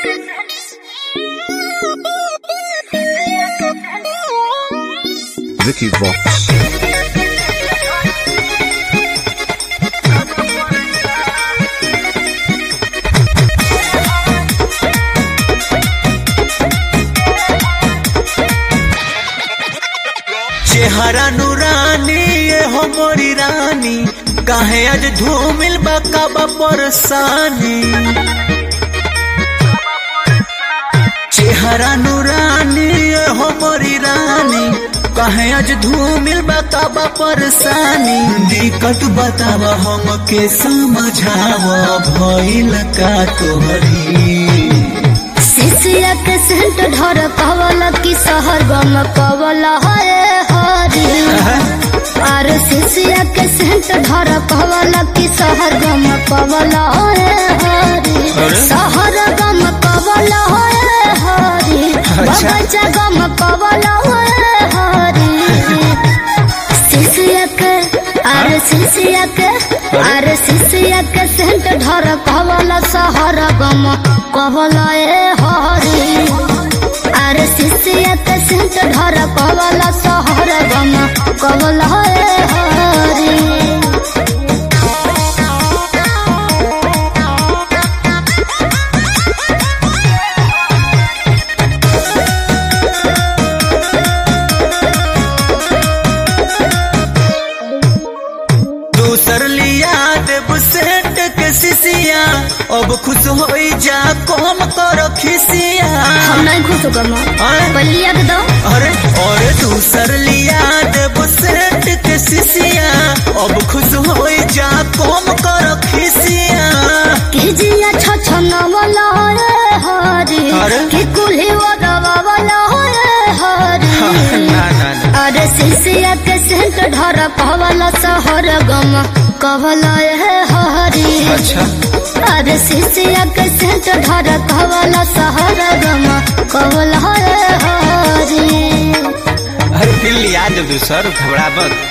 Vicky Vox. चेहरा नूरानी ये हो मोरी रानी काहे आज धूमिल बकाबा परसानी चेहरा नूरानी ये हो मोरी रानी काहे आज धूमिल बकाबा परसानी दिक्कत बतावा हम के समझावा भइल का तोहरी सिसिया के सेंट ढर कवल की सहर गम कवल हरे हरी और सिसिया के सेंट ढर कवल की सहर गम कवल हरे हरी सहर गम कवल हरे हरी बगैचा गम कवल हरे हरी सिसिया के अरे सिसिया के अरे सिसिया के सेंट ढर कवल सहर गम कवल ए हरी अरे सिसिया के सेंट ढर कवल सहर गम कवल ए हरी दूसर लिया देव सेठ के सिसिया अब खुश हो जा कम कर खिसिया हम नहीं खुश होगा माँ अरे पहले लिया के दो अरे अरे दूसर लिया देव सेठ के सिसिया अब खुश हो जा कम कर खिसिया कीजिए छछन वाला ए हरी अरे? कि कुल्ही वदवा वाला ए हरी ना ना ना अरे सिसिया के सेंट ढर कवल सहर गम कवल ए हरी अच्छा अरे सिसिया के सेंट ढर कवल सहर गम कवल ए हरी अरे फिर लिया दे दूसर घबरा मत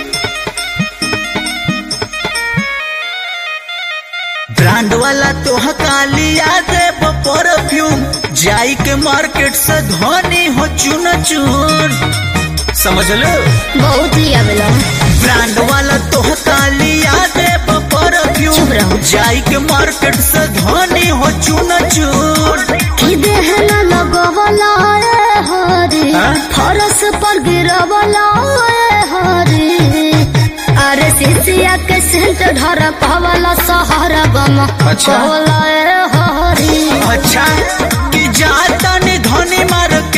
ब्रांड वाला तो लिया दे परफ्यूम जाई के मार्केट से धोनी हो चुन चुन समझ लो बहुत लिया बेला ब्रांड वाला तो लिया दे चुप परफ्यूम रहो। जाई के मार्केट से धोनी हो चुन चुन कि देहन लगवला ए हरी हाँ? फरस पर गिरवला ए हरी अरे सिसिया के सेंट ढर कवला सहर गम अच्छा। कवला ए हरी अच्छा कि जाता नि धोनी मार्केट